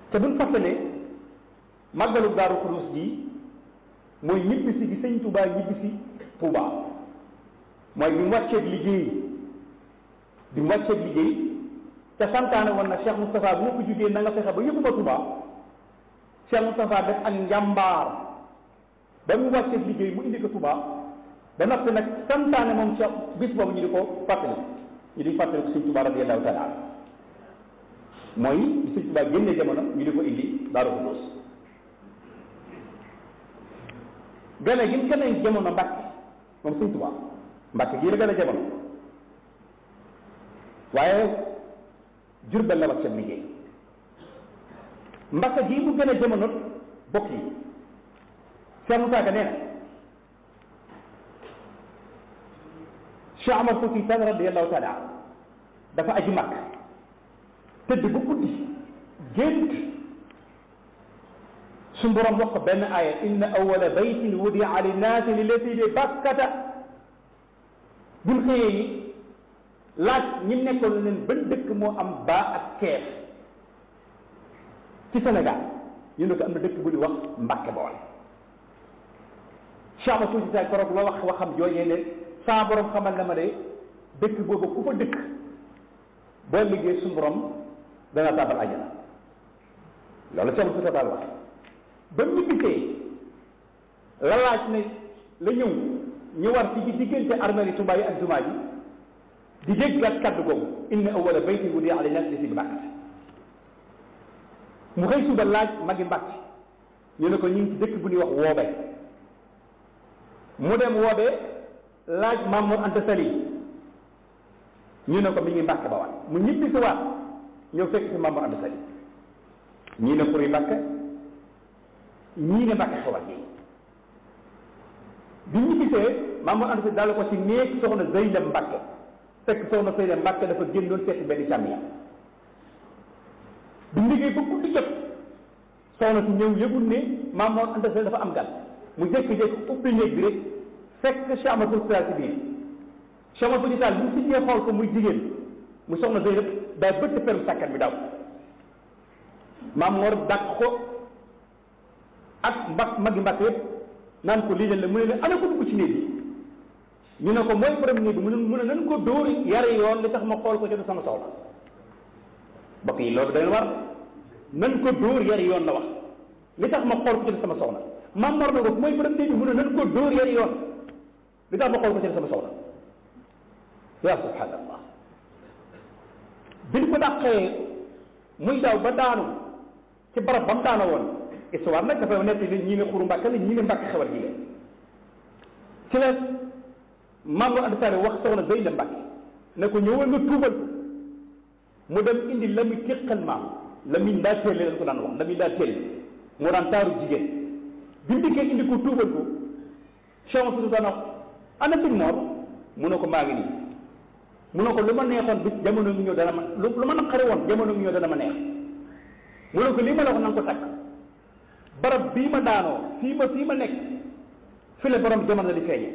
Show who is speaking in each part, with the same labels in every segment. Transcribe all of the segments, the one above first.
Speaker 1: te buñ fàttalee màggalu daaru xudus ji mooy ñibbisi gi sëñ Touba ñibbisi Touba mooy bi mu wàcceeg liggéey bi mu wàcceeg liggéey te santaane woon na Cheikh Moustapha bu ma ko jugee na nga fexe ba yëpp ma Touba Cheikh Moustapha def ak njàmbaar ba mu wàcceeg liggéey mu indi ko Touba ba noppi nag santaane moom Cheikh bis boobu ñu di ko fàttali ñu di fàttali ko sëñ Touba radiyallahu taala mooy bi sëñ Touba génnee jamono ñu di ko indi Daaru Xudoos gane gi mu gane jamono Mbàkke moom sëñ Touba Mbàkke gii la gane jamono waaye Jurbel la wàcceeg liggéey Mbàkke gii mu gën a jamono bokk yi Cheikh Moussa Ka nee na Cheikh Amar Fouti Tall radiyallahu taala dafa aji mag tëdd bu guddi gént su borom wax ko benn aaya inna awwala baytin wudia linnaasi lillati bi bakkata buñ xëyee yi laaj ñi nekkoon leen ban dëkk moo am baa ak keef ci Sénégal ñu ne ko am na dëkk bu di wax Mbàkke Bawol Cheikh Amar Fouti Tall koroog la wax waxam joojee ne saa borom xamal na ma de dëkk boobu ku fa dëkk boo liggéey suñu borom dana tàbbal àjjana loolu Cheikh Moussa Tall wax ba mu gisee la laaj ne la ñëw ñu war ci diggante armée Touba yi ak jumaa ji di jéggaat kaddu googu inna awwala baytin wudi'a linnaasi llazi bi Bakkata mu xëy suba laaj magi Mbàkke ñu ne ko ñu ngi ci dëkk bu ñuy wax woobe mu dem woobe laaj Mamour Anta Sali ñu ne ko mi ngi Mbàkke Bawal mu ñibbi si waat ñëw fekk si Mamour Anta Sali ñii ne xuri Mbàkke ñii ne Mbàkke xewal gi bi ñu gisee Mamour Anta Sali daal ko ci néeg soxna Zeynab Mbàkke fekk soxna Zeynab Mbàkke dafa génnoon seeti benn càmmiñam bi liggéey ba guddi jot soxna si ñëw yëgul ne Mamour Anta Sali dafa am gan mu jékki-jékki ubbi néeg bi rek fekk Cheikh Amadou Sall ci biir Cheikh Amadou Sall bu si ñee xool ko muy jigéen mu soxna Zeynab daa bëtt perum sàkkat bi daw Maam Mor dàq ko ak mbak magi mbàkk yëpp naan ko lii la mu ne leen ana ko dugg ci néeg bi ñu ne ko mooy borom néeg bi mu ne mu ne nan ko dóor yare yoon li tax ma xool ko ci du sama soxla mbokk yi loolu dañ war nan ko dóor yare yoon la wax li tax ma xool ko ci du sama soxla Maam Mor na ko mooy borom néeg bi mu ne nan ko dóor yare yoon li tax ma xool ko ci du sama soxla yaa subhanallah biñ ko dàqee muy daw ba daanu ci barab ba mu daana woon histoire nag dafa nekk ni ñii ne xuru mbàkke la ñii ne mbàkke xewal ji ci la Mamour Anta Sall wax soxna Zeynab Mbàkke ne ko ñëwal nga tuubal ko mu dem indi la muy téqal maam la muy ndaa téelle lañ ko daan wax la muy ndaa téelle moo daan taaru jigéen bi mu dikkee indi ko tuubal ko Cheikh Moussa daan wax ana sëñ Mor mu ne ko maa ngi nii mu ne ko lu ma neexoon bis jamono ngi ñëw dana ma lu ma naqari woon jamono ngi ñëw dana ma neex mu ne ko lii ma la wax na nga ko takk barab bii ma daanoo fii ma fii ma nekk fi la borom jamono di feeñe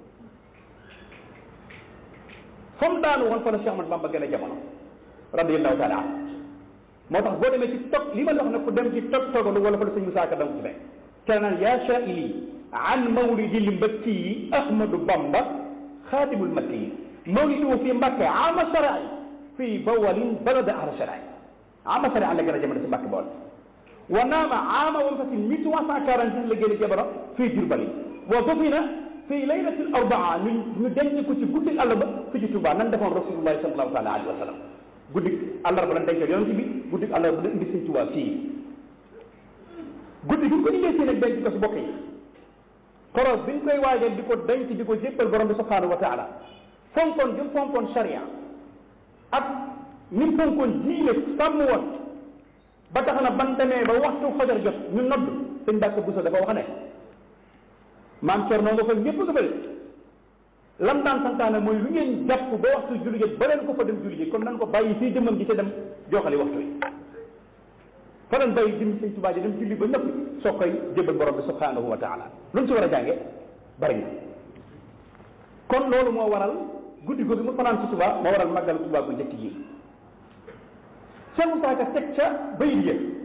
Speaker 1: fa mu daanu woon fa la Cheikh Ahmad Bamba gën a jamono radiyallahu taala an moo tax boo demee ci tog li ma la wax ne ku dem ci tog togalu wala fa la sëñ Musaa Ka danga ci fekk ca naan yaa sha'ili an mawlidil mbakki Ahmadu Bamba xaadimul makki mawlidu fi Mbàkke ama sarai fii bawalin balada ahla sarai ama sarai la gën a jamono si Mbàkke bool wa naama ama wam fasin mille trois cent quarante six la génn jamono fii Jurbali wa dufina fii laylatil arbaa ñu ñu denc ko ci guddi àllarba fi ci Tuubaa nan defoon rasulullahi sallallahu taala alayhi wa sallam guddi àllarba lan dencoon yonent bi guddi àllarba la indi sëñ Tuubaa fii guddi gi ko indee fii nag denc ko si bokk yi xoroos bi ñu koy waajal di ko denc di ko jébbal borom bi subhanahu wa taala fonkoon jëm fonkoon sharia ak ni mu fonkoon diine sàmm woon ba tax na ban demee ba waxtu fajar jot ñu nodd sëñ Mbàkke Buso dafa wax ne maam Cerno nga fa ñëpp nga bëri lam daan santaane mooy lu ngeen jàpp ba waxtu julli jot ba leen ko fa dem julli ji kon nan ko bàyyi fii jëmmam ji te dem joxali waxtu yi fa leen bàyyi jëm sëñ Tuubaa ji dem julli ba ñëpp soo koy jébal borom bi subhanahu wa taala lu ñu si war a jànge bari na kon loolu moo waral guddi googu mu fanaan si Tuubaa moo waral màggal Tuubaa bu njëkk ji Cheikh Moussa Ka teg ca bayit ya